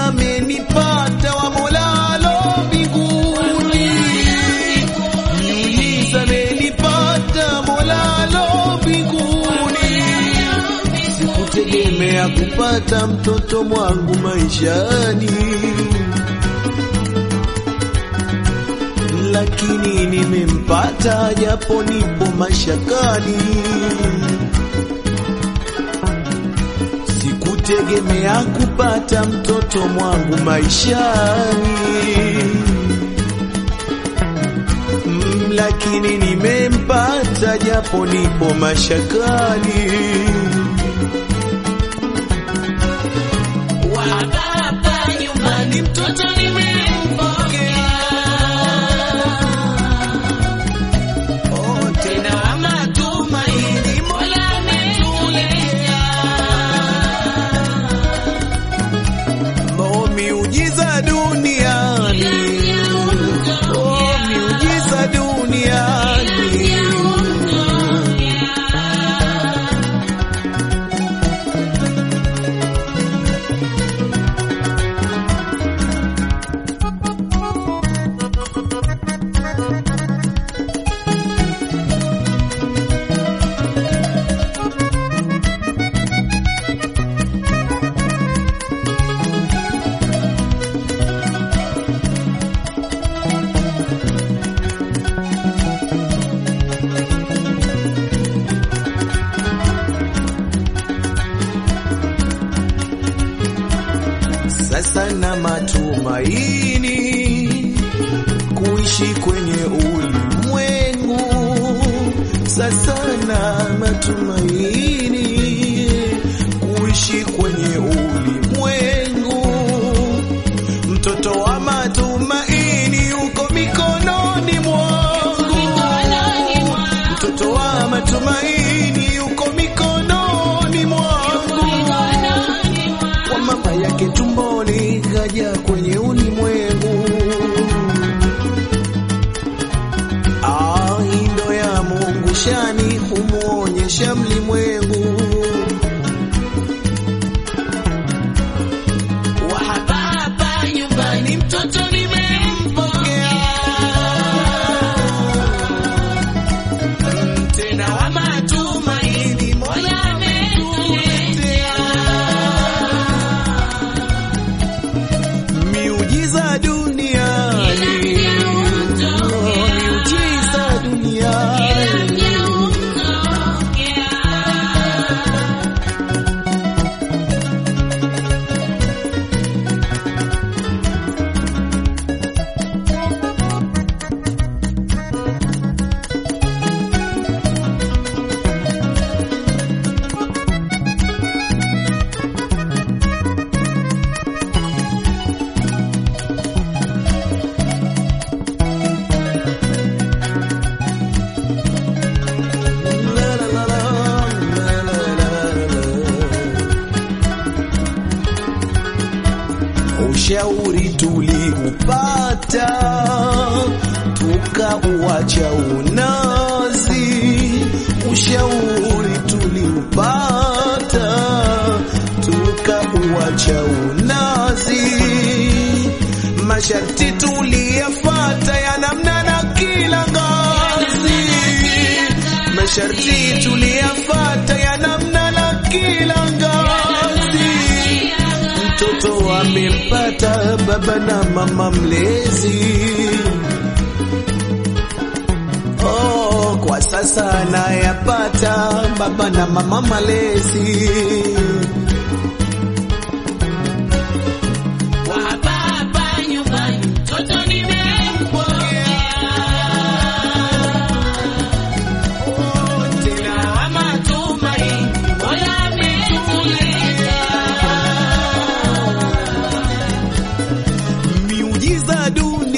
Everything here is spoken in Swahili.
amenipata wa Molalo mbinguni, miujiza amenipata Molalo mbinguni. Sikutegemea kupata mtoto mwangu maishani, lakini nimempata japo nipo mashakani. Sikutegemea kupata mtoto mwangu maishani, Mm, lakini nimempata japo nipo mashakani. Wa hapa nyumbani mtoto nimempokea. Oh, Tena wa matumaini Mola ametulea. Oh, miujiza duniani, oh, miujiza duniani. Sasa na matumaini kuishi kwenye ulimwengu. Sasa na matumaini kuishi kwenye ulimwengu. Mtoto wa matumaini uko mikononi mwangu. Mtoto wa matumaini uko mikononi mwangu kwa mama yake tumboni kaja kwenye ulimwengu. Ah, indo ya Mungu shani humuonyesha mlimwengu. Wa hapa hapa nyumbani mtoto nimempokea. Tena wa matumaini Mola ametuletea. Miujiza duniani, oh, miujiza duniani. La, la, la, la, la, la, la, la. Ushauri tuliupata tukauacha unazi. Ushauri tuliupata tukauacha unazi. Masharti tuliyafata ya namna na kila ngazi. Masharti tuliyafata ya namna na kila ngazi. Mtoto amempata baba na mama mlezi. Oh, kwa sasa anayapata baba na mama malezi. Wa hapa hapa nyumbani mtoto nimempokea. Tena wa matumaini Mola ametulea. Miujiza dunia